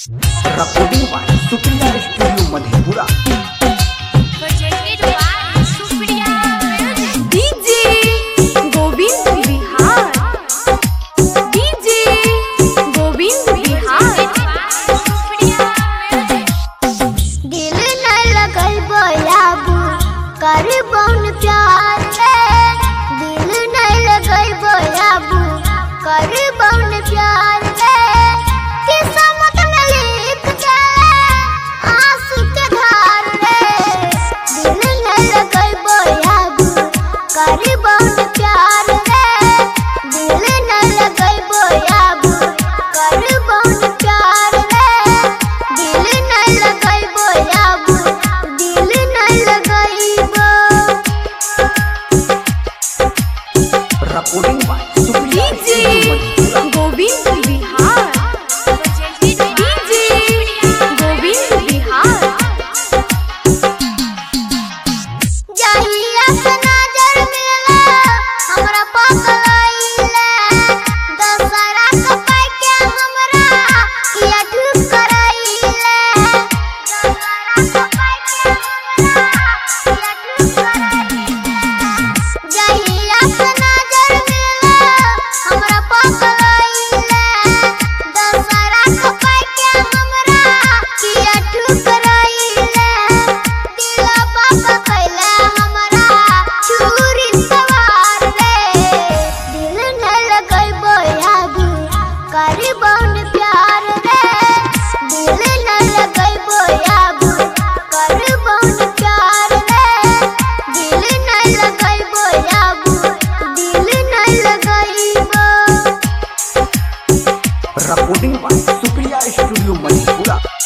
recording by Supriya Studio Madhepura. presented by Supriya Music. DJ Govind Bihar DJ Govind Bihar Supriya Music. दिल न लगल बोलाबू कर बौन प्यार है दिल न लगल बोलाबू कर बौन प्यार है किस्मत में लिख चले आंसू के धार रे दिल न लगल बोलाबू कर बौन प्यार है दिल न लगल बोलाबू कर बौन प्यार है दिल न लगई बोलाबू दिल न लगईबो Recording by Supriya DJ Studio Madhepura. Govind Bihar Presented by DJ Govind Bihar जहिया से नजर मिला हमरा पकड़ाइले दशहरा के पाई के हमरा किया ठुक कराइले दशहरा के पाई के हमरा किया ठुक कराइले जहिया से नजर मिला हमरा पकड़ाइले दशहरा के पाई के हमरा किया ठुक कराइले दिला बाबा कैले हमरा छुरी सवार रे दिल न लगैबो आगू करी बौन प्यार रे दिल न लगैबो आगू करी बौन प्यार रे दिल न लगैबो आगू दिल न लगैबो Recording by Supriya Studio Madhepura.